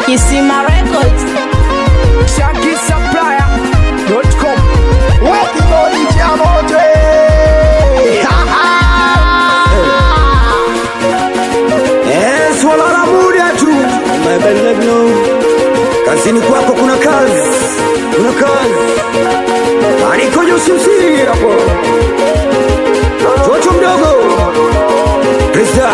Kisima Records. ShankySupplier.com Wakibodi cha moto Eh, swala la muda tu Mabelagno. kazini kwako kuna kazi kuna kazi anikoja usimsiri hapo toto mdogo pesa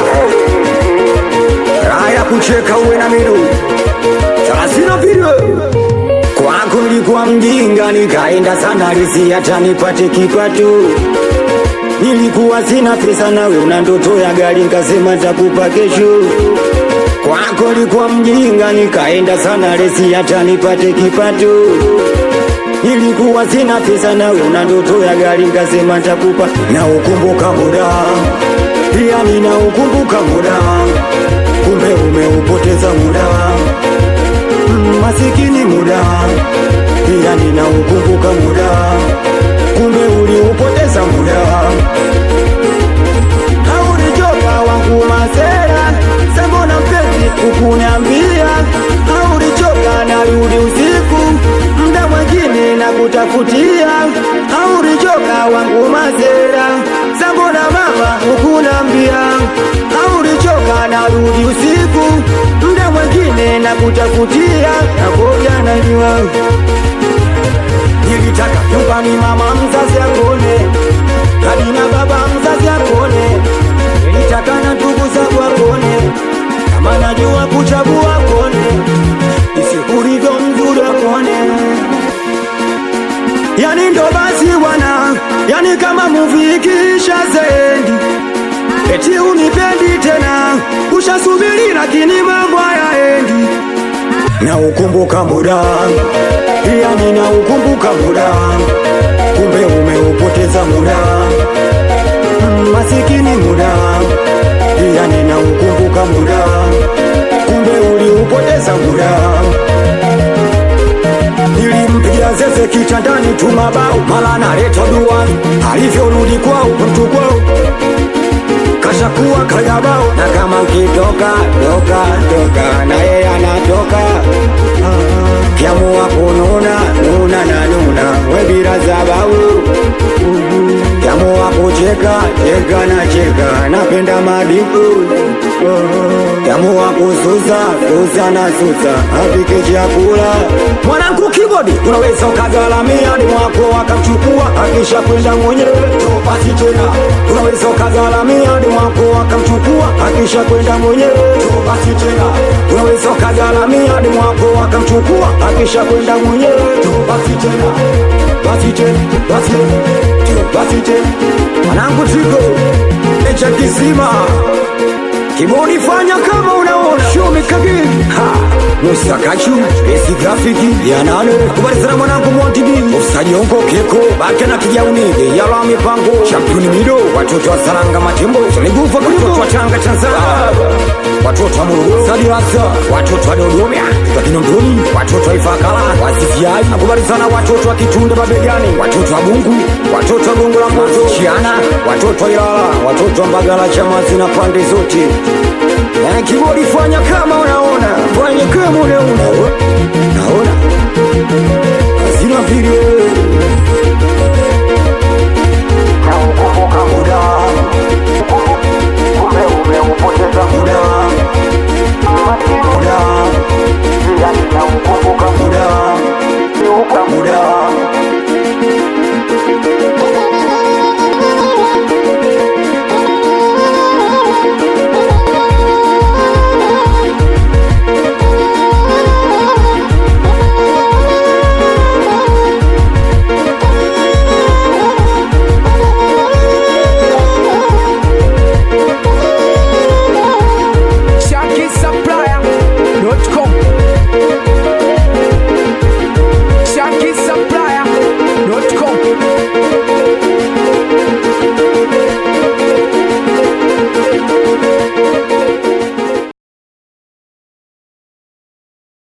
raha ya kucheka uwe na midu thelathina video kwako nilikuwa mjinga nikaenda sana risi hata nipate kipato nilikuwa sina pesa nawe una ndoto ya gari nkasema takupa kesho kwako nilikuwa mjinga nikaenda sana resi hata nipate kipato nilikuwa sina pesa nawe una ndoto ya gari nkasema takupa na ukumbuka muda pia nina ukumbuka muda kumbe umeupoteza muda Mm, masikini muda pia nina ukumbuka muda kumbe uliupoteza muda haurichoka wangu masera sembona mpenzi kukuniambia haurichoka narudi usiku mda mwengine na kutafutia haurichoka wangu masera sambona mama hukunambia haurichoka narudi usiku mda mwengine na kutafutia nakoja najua nilitaka nyumbani mama mzazi akone hadi na baba mzazi akone nilitaka na ndugu zangu akone kama najua kuchagua akone isikulivyo mzuri akone yani ndo basi bwana yani kama muvi ikiisha zendi eti unipendi tena ushasubiri lakini mambo hayaendi na ukumbuka muda pia nina ukumbuka muda kumbe umeupoteza muda Mm, masikini muda pia nina ukumbuka muda kumbe uliupoteza muda nilimpigia zeze kitandani tu mabao mala naleta duani alivyorudi kwao mtu kwao kashakuwa kagabao na kama ukitoka toka toka na yeye anatoka kiamua kununa nuna na nuna webira zabau kiamua kucheka cheka na cheka napenda madiku kiamua kususa susa na susa apike chakula mwanangu kibodi unaweza ukagalamia ni mwako akamchukua akisha kwenda mwenyewe topasi tena unaweza ukagalamia ni mwako akamchukua akisha kwenda mwenyewe topasi tena unaweza ukagalamia ni mwako akamchukua akisha kwenda mwenyewe topasi tena basi tena basi tena basi tena mwanangu tiko echa kisima Kiboni fanya kama unaona show me kagin ha Musa Kachu Besi grafiki ya nane Kubali sana mwanangu Monty B Usajongo Keko Bake na kijauni Yala mipango Championi Mido Watoto wa Saranga Matembo Tuligufa Watoto wa Tanga Tanzania Watoto wa Morogoro Sadi Rasa Watoto wa Dodoma Kwa Kinondoni Watoto wa Ifakala Wasifiai Nakubali sana watoto wa Kitunde Babegani Watoto wa Bungu Watoto wa Gongo la Mboto Chiana Watoto wa Ilala Watoto wa Mbagala Chamazi na pande zote Eh, Kibodi fanya kama unaona fanya